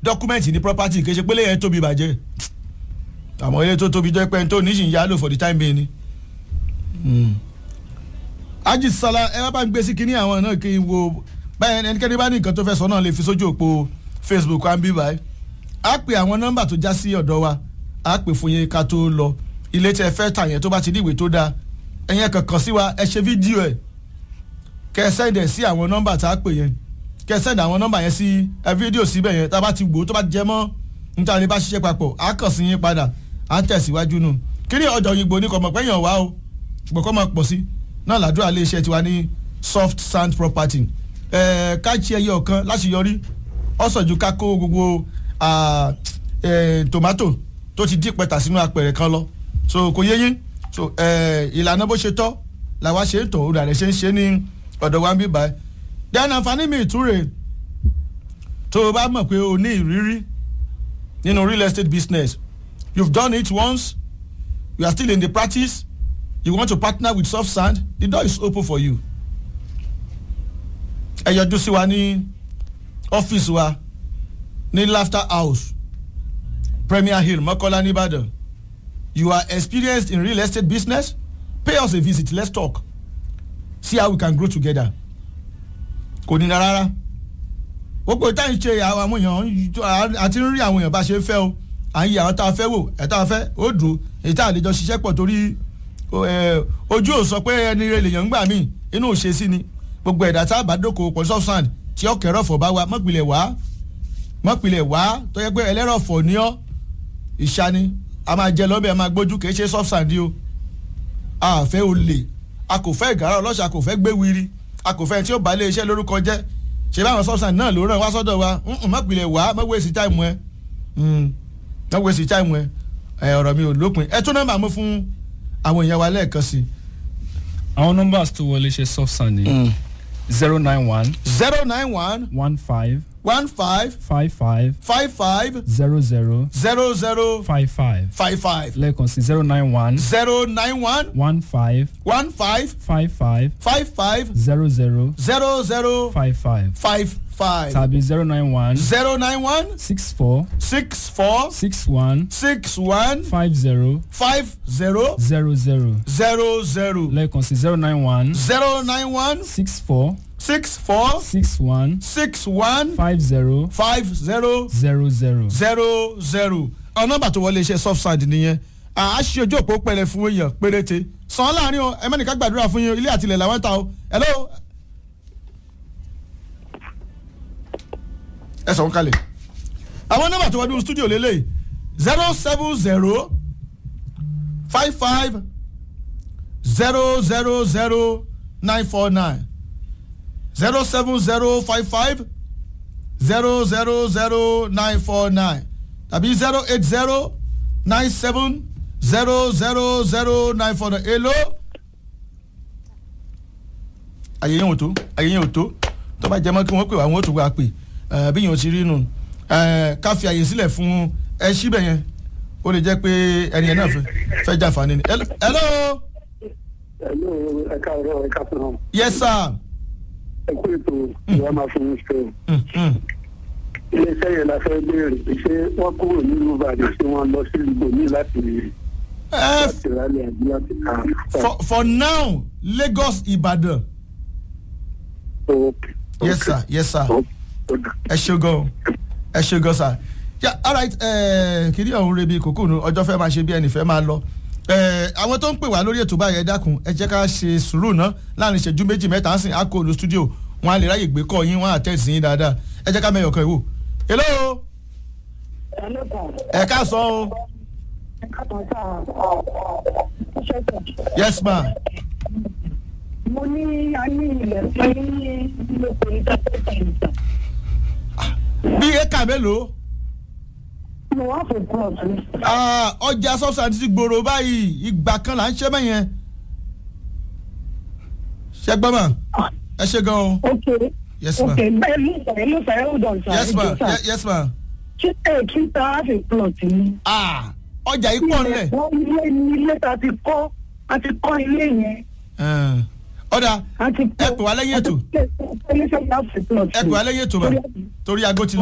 dọ́kúmẹ̀ntì ní property kì í ṣe pé lẹ́yìn tóbi bàjẹ́ àmọ́ ilé tó tóbi jẹ́ pé tó níṣì ń yálò for the time being ni. Aji Sala ẹ bá ń gbé sí kinní àwọn náà kí n wo báyẹn ẹnikẹ́ni bá ní nǹkan tó fẹ́ sọ náà lè fi sójú òpó Facebook wa ń bí báyìí á pè àwọn nọ́mbà tó já sí ọ̀dọ̀ wa á pè fún yín ká tó lọ ilé tí ẹ fẹ́ tà yẹn tó bá ti ní ìwé tó dáa ẹ̀yẹn kankan sí wa ẹ ṣe fídíò ẹ̀ kẹ́ ẹ sẹ́ndẹ̀ sí àwọn nọ́mbà tá a pè yẹn kẹ́ ẹ sẹ́ndẹ̀ àwọn nọ́mbà yẹn sí ẹ fídíò síbẹ̀ yẹn tá a bá ti wò ó tó bá jẹ mọ́ níta ni bá ṣiṣẹ́ papọ̀ á kàn sí yín padà á tẹ̀síwájú nù kí ni ọjọ́ òyìnbó ní kọ̀mọ̀ pẹ́yàn wá o ṣùgbọ́n kọ́ máa pọ̀ sí náà làdúrà lè ṣe tiwa ní soft sand property ẹ̀ẹ́ ká ṣe ẹyẹ ọ̀kan láti yọrí ọ̀sọ̀jú ká kó gbogbo tomato tó ti dín pẹ̀tà sínú apẹ̀rẹ̀ kan lọ so kò yé yín so ìlànà bó ṣe tọ́ làwa ṣe ń tọ̀ ó dàrẹ́ ṣe ń ṣe ní ọ̀dọ̀ wa ń bí báyìí then àǹfààní mi ìtúre tó o bá mọ̀ pé o ní ìrírí nínú real estate business you've done it once you are still in the practice you want to partner with soft sand the door is open for you ẹ yọjú sí wa ní ọ́fíìsì wa ní laughter house premier hill mọ́kọ́lá nìbàdàn you are experienced in real estate business pay us a visit let's talk see how we can grow together kò ní rárá gbogbo ìta ń ṣe àwọn èèyàn àti ń rí àwọn èèyàn bá ṣe ń fẹ́ o à ń yí àwọn tá a fẹ́ wò ẹ̀ tá a fẹ́ ó dùn èyí tá a lè jọ ṣiṣẹ́ pọ̀ torí ojú ò sọ pé ẹni rẹ lèèyàn ń gbà mí inú ò ṣe sí ni gbogbo ẹ̀dá tá a bá dókòwò pọ̀ sọ́sàn tí ọkẹ́ rọ̀fọ̀ bá wa mọ́pìlẹ̀ wá mọ́pìlẹ̀ wá tó yẹ pé ẹlẹ́rọ̀fọ̀ ní ọ́ ìṣani a máa jẹ lọ́bẹ̀ a máa gbójú kì í ṣe sọ́sàn di o a fẹ́ olè a kò fẹ́ ìgárá ọlọ́ṣà a kò fẹ́ gbé wiri a kò fẹ́ tí ó bá lé iṣẹ́ lórúkọ jẹ́ ṣe báwọn sọ́sàn náà ló ràn wá sọ́dọ̀ wa mọ́pìlẹ̀ wá mọ́wé sí táìmù ẹ mọ́wé sí táìmù ẹ ọ̀rọ̀ mi ò lópin ẹ tún nọ́mbà mú fún àwọn èèyàn wa lẹ́ẹ̀kan sí i. àwọn nọ́mbà tó wọlé ṣe soft sand ni zero nine one zero nine one one five one five five five five five zero zero zero zero five five five five lẹ́ẹ̀kan sí zero nine one zero nine one one five one five five five five five zero zero zero zero five five five five tàbí zero nine one zero nine one six four six four six one six one five zero five zero zero zero zero zero lẹ́ẹ̀kan sí zero nine one zero nine one six four six four six one six one five zero five zero zero zero. zero zero àwọn nọ́mbà tó wọlé iṣẹ́ soft sand nìyẹn à á ṣe ojú òpó pẹ̀lẹ́ fún èèyàn péréte sàn án láàrin o ẹ mẹ́nìkan gbàdúrà fún yín ilé àtìlẹ̀ làwọn ń ta o hello. ẹ sọ̀rọ̀ kalẹ̀ àwọn nọ́mbà tó wọlé studio lélẹ̀ zero seven zero five five zero zero zero nine four nine zero seven zero five five zero zero zero nine four nine tàbí zero eight zero nine seven zero zero zero nine four nine èlò àyè yẹn ò tó àyè yẹn ò tó tó bá jẹ mọ́ kí wọ́n pè wá wọ́n ó tún wá pè bí yẹn ò ti rí nù ká fi àyè sílẹ̀ fún ẹ síbẹ̀ yẹn ó lè jẹ́ pé ẹni yẹn náà fẹ́ jàǹfààní ni. hello. hello ẹ káàárọ̀ ẹ káàárọ̀. yes sir. ẹ kú ètò ìwà máa fún mi sọ iléeṣẹ́ yẹn la fẹ́ béèrè pé ṣé wọ́n kúrò nílùú ìbàdàn tí wọ́n lọ sí ibòmí láti láti rálẹ̀ àbí láti kà á. for for now lagos ibadan. Okay. yes sir yes sir ẹ ṣe gan ẹ ṣe gan sir yeah alright kìdí ọ̀hún rebi kòkó nu ọjọ́ fẹ́ máa ṣe bí ẹnì fẹ́ máa lọ àwọn tó ń pè wá lórí ètò báyìí ẹ dákun ẹ jẹ́ ká ṣe sùúrù ná láàrin ìṣẹ́jú méjì mẹ́ta ń sìn á kó olú studio wọn á lè ráyè gbé kọ́ yín wọn á tẹ̀sí yín dáadáa ẹ jẹ́ ká mẹ́yọ̀ kan ìwò hello ẹ ká sọ o yes ma mo ní a ní ilẹ̀ fún ní ilé ìpèníjà tó tẹ̀lé ìjà. bí éka mélòó mo wá fún plus ní. Ah, ọjà substance ti gbòòrò báyìí ìgbà kan là ń ṣe mẹ́yẹn ṣe gbọ́ mà ẹ ṣe gan o ok yes ma ok bẹ́ẹ̀ ló sọ̀rọ̀ ló sọ̀rọ̀ hold on sir. yes ma ẹ jọ̀ọ́, sir. Ye- yes ma ṣé ẹ kí n ta half a plot ni. Ah, ọjà yìí pọ̀ nílẹ̀ wọ́n ilé ní ilé ta ti kọ́ a ti kọ́ ilé yẹn. Eh, ọ̀dà a ti ẹ pè wá lẹ́yìn ètò ẹ pè wá lẹ́yìn ètò ẹ pè wá lẹ́yìn ètò mà torí aago ti lọ.